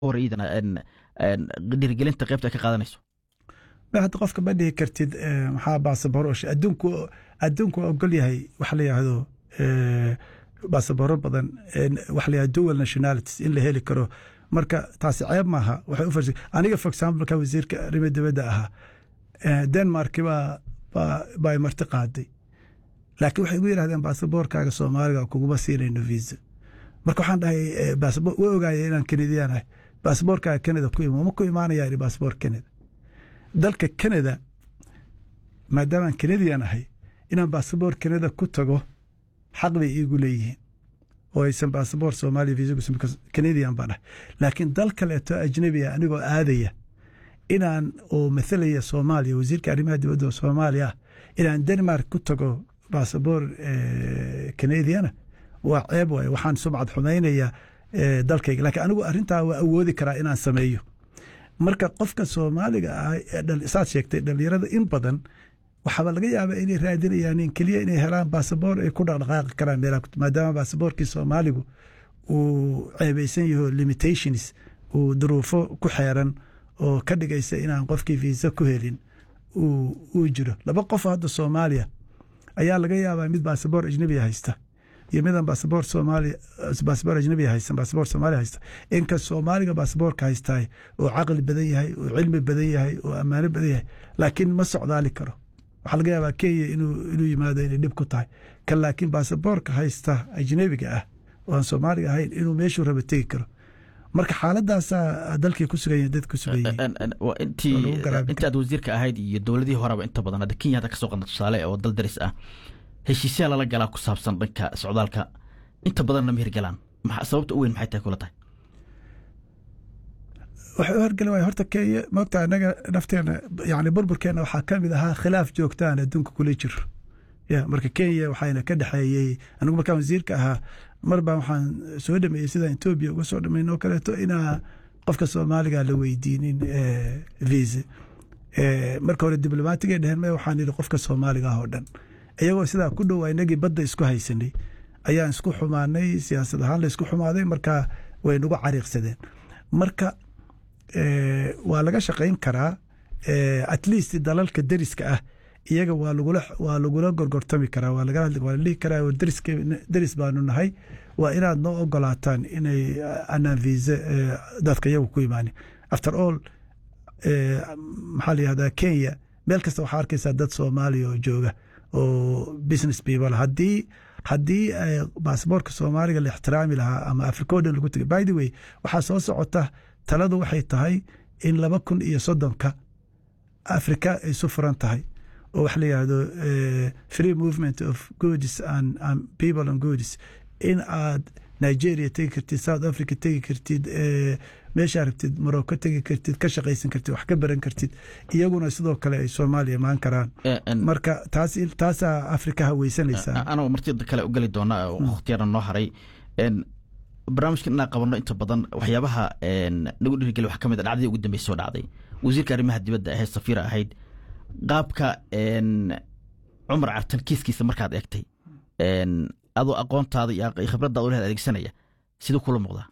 war iyadana dhiirigelinta qaybta ay ka qaadanayso hadda qofka ma dhihi kartid maxaa basaboroosh adduunku adduunku ogol yahay waxa la yidhaahdo basaboro badan waxa la yidhahdo dual nationalities in la heli karo marka taasi ceeb maaha waxay u farsi aniga for example ka wasiirka arrimo dibadda ahaa denmark baa baa marti qaaday laakiin waxay igu yidhahdeen baasaboorkaaga soomaaliga kuguma siinayno visa marka waxaan dhahay way ogaayeen inaan kanadiyaan ahay baasaboorkaaga canada ku ima ma ku imaanaya ihi baasaboor canada dalka canada maadaamaan canadian ahay inaan baasaboor canada ku tago xaq bay iigu leeyihiin oo aysan baasaboor soomaaliya visa canadian baan ahay laakiin dal kaleeto ajnabiya anigoo aadaya inaan oo mathalaya soomaaliya wasiirka arrimaha dibadda oo soomaaliya ah inaan denmark ku tago baasaboor canadiana waa ceeb waay waxaan sumcad xumaynaya dalkayga laakiin anigu arrintaa waa awoodi karaa inaan sameeyo marka qofka soomaaliga ah saad sheegtay dhalinyarada in badan waxaaba laga yaabaa inay raadinayaan in keliya inay helaan baasaboor ay ku dhaqdhaqaaqi karaan meelaha maadaama baasaboorkii soomaaligu uu ceebeysan yaho limitations uu duruufo ku xeeran oo ka dhigaysa inaan qofkii viisa ku helin uu jiro laba qof hadda soomaaliya ayaa laga yaabaa mid baasaboor ajnabiya haysta iyo midaan baasaboor soomaaliya baasaboor ajnabiya haysan baasaboor soomaaliya haysta inka soomaaliga baasaboorka haystaay oo caqli badan yahay oo cilmi badan yahay oo ammaano badan yahay laakiin ma socdaali karo waxaa laga yaabaa kenya inuu inuu yimaado inay dhib ku tahay kan laakiin baasaboorka haysta ajnabiga ah oo aan soomaaliga ahayn inuu meeshuu raba tegi karo marka xaaladaasaa dalkii ku sugan dad ku sugan intii aad wasiirka ahayd iyo dowladihii horeba inta badan hadda kenya hadda kasoo qadna tusaale oo dal daris ah heshiisyaa lala galaa ku saabsan dhanka socdaalka inta badanna ma hirgalaan sababta u weyn maxay tahay kula tahay waxay u horgeli waaya horta kenya moogta anaga nafteena yani burburkeena waxaa ka mid ahaa khilaaf joogtaan adduunka kula jiro ya marka kenya waxayna ka dhexeeyey anigu markaan wasiirka ahaa mar baan waxaan soo dhameeyey sidaan etoobiya uga soo dhameyn oo kaleeto inaa qofka soomaaliga la weydiinin visa marka hore diblomaatiga dheheen me waxaan yidhi qofka soomaaliga ah oo dhan iyagoo sidaa ku dhow inagii badda isku haysanay ayaan isku xumaanay siyaasad ahaan la isku xumaaday marka way nagu cariiqsadeen marka waa laga shaqayn karaa at least dalalka deriska ah iyaga waa lagula waa lagula gorgortami karaa waa laga hadli waa la dhihi karaa deriska deris baanu nahay waa inaad noo ogolaataan inay anaan visa dadka iyagu ku imaanin after all maxaa la yihahdaa kenya meel kasta waxaa arkaysaa dad soomaaliya oo jooga oo business people haddii haddii baasaboorka soomaaliga la ixtiraami lahaa ama africa o dhan lagu tegay by the way waxaa soo socota taladu waxay tahay in laba kun iyo soddonka africa ay su furan tahay oo waxa la yihahdo free movement of goods and, and people and goods in aad nigeria tegi kartid south africa tegi kartid meeshaa rabtid morocco tegi kartid ka shaqaysan kartid wax ka baran kartid iyaguna sidoo kale ay soomaaliya imaan karaan marka taas taasaa afrika haweysanaysaa anagoo martida kale u geli doona wakhtiyana noo haray barnaamijkan inaan qabanno inta badan waxyaabaha nagu dhiirigeli wax ka mid a dhacdadii ugu dambeysa soo dhacday wasiirka arrimaha dibadda ahayd safiira ahayd qaabka cumar cartan kiiskiisa markaad eegtay adoo aqoontaada iyo khibradda ulehad adeegsanaya siduu kula muuqdaa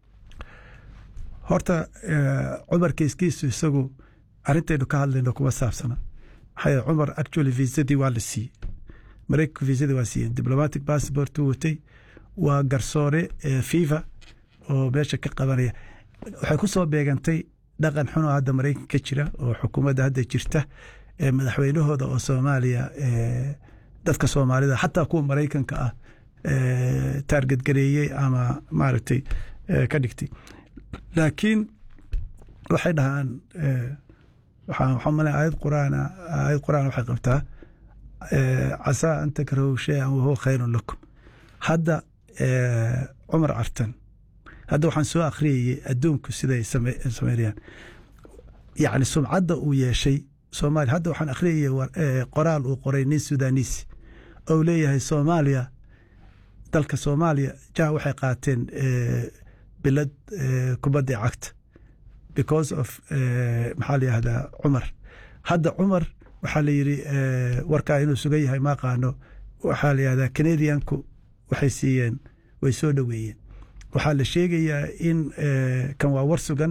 horta cumar kiiskiisu isagu arrintaynu ka hadlayno kuma saabsana maxaa cumar actually viisadii waa la siiyey maraykanku viisadii waa siiyeen diplomatic passport uu watay waa garsoore fifa oo meesha ka qabanaya waxay ku soo beegantay dhaqan xunoo hadda maraykan ka jira oo xukuumadda hadda jirta madaxweynahooda oo soomaaliya dadka soomaalida xataa kuwa maraykanka ah taarget gareeyey ama maaragtay ka dhigtay laakiin waxay dhahaan waxaa male aayad quraan aayad quraan waxay qabtaa casaa an takrahu shay-an wahuwa khayrun lakum hadda cumar cartan hadda waxaan soo akhriyayey adduunku siday sameynayaan yacni sumcadda uu yeeshay soomaaliya hadda waxaan akhriyayey qoraal uu qoray nin sudanis ou leeyahay soomaaliya dalka soomaaliya jah waxay qaateen bilad kubadda cagta because of maxaa la yihahdaa cumar hadda cumar waxaa la yidhi warkaa inuu sugan yahay ma aqaano waxaa la yihahdaa canadianku waxay siiyeen way soo dhoweeyeen waxaa la sheegayaa in kan waa war sugan